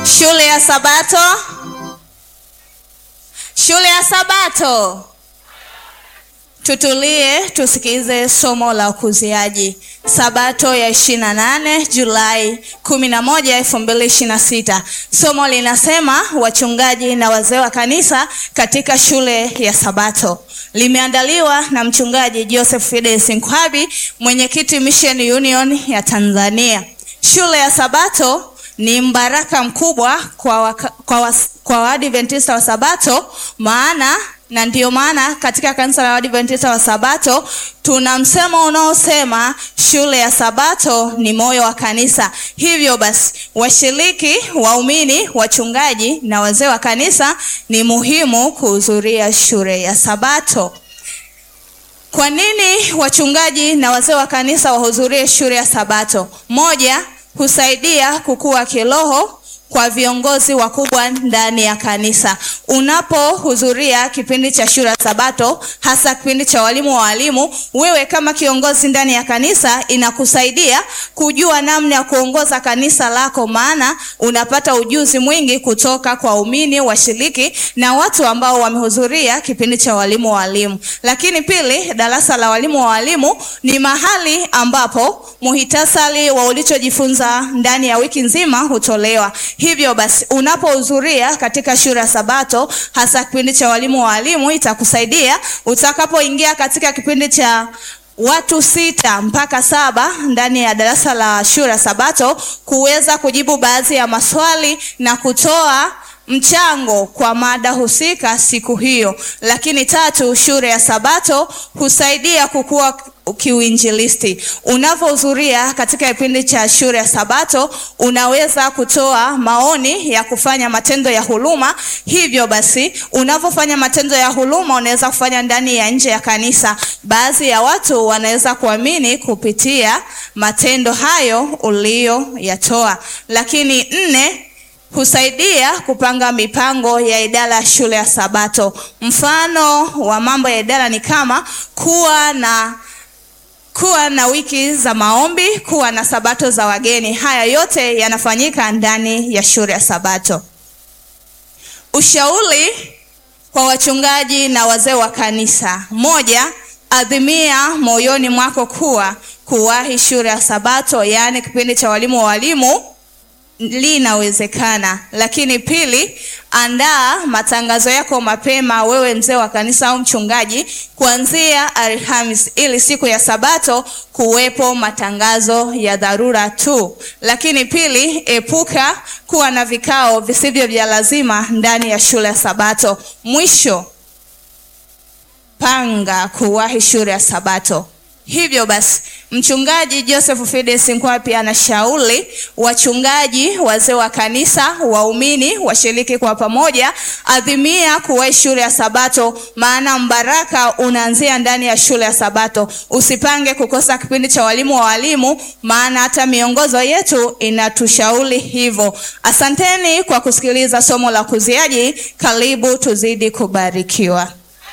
Shule ya Sabato. Shule ya Sabato. Tutulie tusikize somo la ukuziaji. Sabato ya 28 Julai 11, 2026. Somo linasema wachungaji na wazee wa kanisa katika shule ya Sabato. Limeandaliwa na mchungaji Joseph Fides Nkwabi, mwenyekiti Mission Union ya Tanzania. Shule ya Sabato ni mbaraka mkubwa kwa, waka, kwa, was, kwa Waadventista wa Sabato maana na ndiyo maana katika kanisa la Waadventista wa Sabato tuna msemo unaosema shule ya Sabato ni moyo wa kanisa. Hivyo basi, washiriki, waumini, wachungaji na wazee wa kanisa ni muhimu kuhudhuria shule ya Sabato. Kwa nini wachungaji na wazee wa kanisa wahudhurie shule ya Sabato? Moja, husaidia kukua kiroho kwa viongozi wakubwa ndani ya kanisa. Unapohudhuria kipindi cha shule ya Sabato, hasa kipindi cha walimu wa walimu, wewe kama kiongozi ndani ya kanisa, inakusaidia kujua namna ya kuongoza kanisa lako, maana unapata ujuzi mwingi kutoka kwa waumini, washiriki na watu ambao wamehudhuria kipindi cha walimu wa walimu. Lakini pili, darasa la walimu wa walimu ni mahali ambapo muhitasari wa ulichojifunza ndani ya wiki nzima hutolewa. Hivyo basi unapohudhuria katika shule ya Sabato, hasa kipindi cha walimu wa walimu, itakusaidia utakapoingia katika kipindi cha watu sita mpaka saba ndani ya darasa la shule ya Sabato kuweza kujibu baadhi ya maswali na kutoa mchango kwa mada husika siku hiyo. Lakini tatu, shule ya Sabato husaidia kukua kiuinjilisti. Unapohudhuria katika kipindi cha shule ya Sabato, unaweza kutoa maoni ya kufanya matendo ya huruma. Hivyo basi, unapofanya matendo ya huruma, unaweza kufanya ndani ya nje ya kanisa. Baadhi ya watu wanaweza kuamini kupitia matendo hayo uliyoyatoa. Lakini nne, husaidia kupanga mipango ya idara ya shule ya Sabato. Mfano wa mambo ya idara ni kama kuwa na kuwa na wiki za maombi, kuwa na sabato za wageni. Haya yote yanafanyika ndani ya shule ya Sabato. Ushauri kwa wachungaji na wazee wa kanisa: moja, adhimia moyoni mwako kuwa kuwahi shule ya Sabato, yaani kipindi cha walimu wa walimu linawezekana. Lakini pili, andaa matangazo yako mapema, wewe mzee wa kanisa au mchungaji, kuanzia Alhamis ili siku ya Sabato kuwepo matangazo ya dharura tu. Lakini pili, epuka kuwa na vikao visivyo vya lazima ndani ya shule ya Sabato. Mwisho, panga kuwahi shule ya Sabato. Hivyo basi mchungaji Joseph Fides Nkwapi anashauri wachungaji, wazee wa kanisa, waumini washiriki kwa pamoja, adhimia kuwahi shule ya Sabato, maana mbaraka unaanzia ndani ya shule ya Sabato. Usipange kukosa kipindi cha walimu wa walimu, maana hata miongozo yetu inatushauri hivyo. Asanteni kwa kusikiliza somo la ukuziaji. Karibu tuzidi kubarikiwa.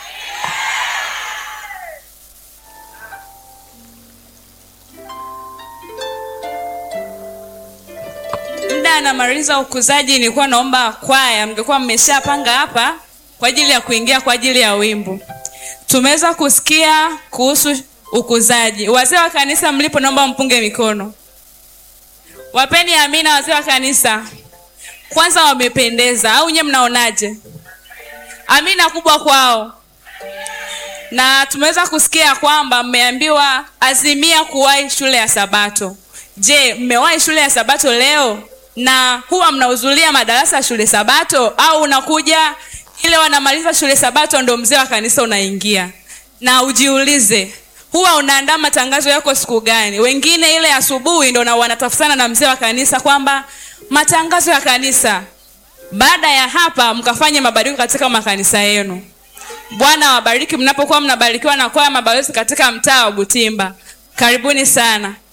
muda anamaliza ukuzaji, nilikuwa naomba kwaya mngekuwa mmeshapanga hapa kwa ajili ya kuingia kwa ajili ya wimbo. Tumeweza kusikia kuhusu ukuzaji. Wazee wa kanisa mlipo, naomba mpunge mikono. Wapeni amina wazee wa kanisa. Kwanza wamependeza, au nyewe mnaonaje? Amina kubwa kwao. Na tumeweza kusikia kwamba mmeambiwa azimia kuwahi shule ya Sabato. Je, mmewahi shule ya Sabato leo? na huwa mnahudhuria madarasa ya shule Sabato au unakuja ile wanamaliza shule Sabato ndo mzee wa kanisa unaingia? Na ujiulize, huwa unaandaa matangazo yako siku gani? Wengine ile asubuhi ndo na wanatafutana na mzee wa kanisa kwamba matangazo ya kanisa. Baada ya hapa, mkafanye mabadiliko katika makanisa yenu. Bwana wabariki mnapokuwa mnabarikiwa na kwaya mabalozi katika mtaa wa Butimba. Karibuni sana.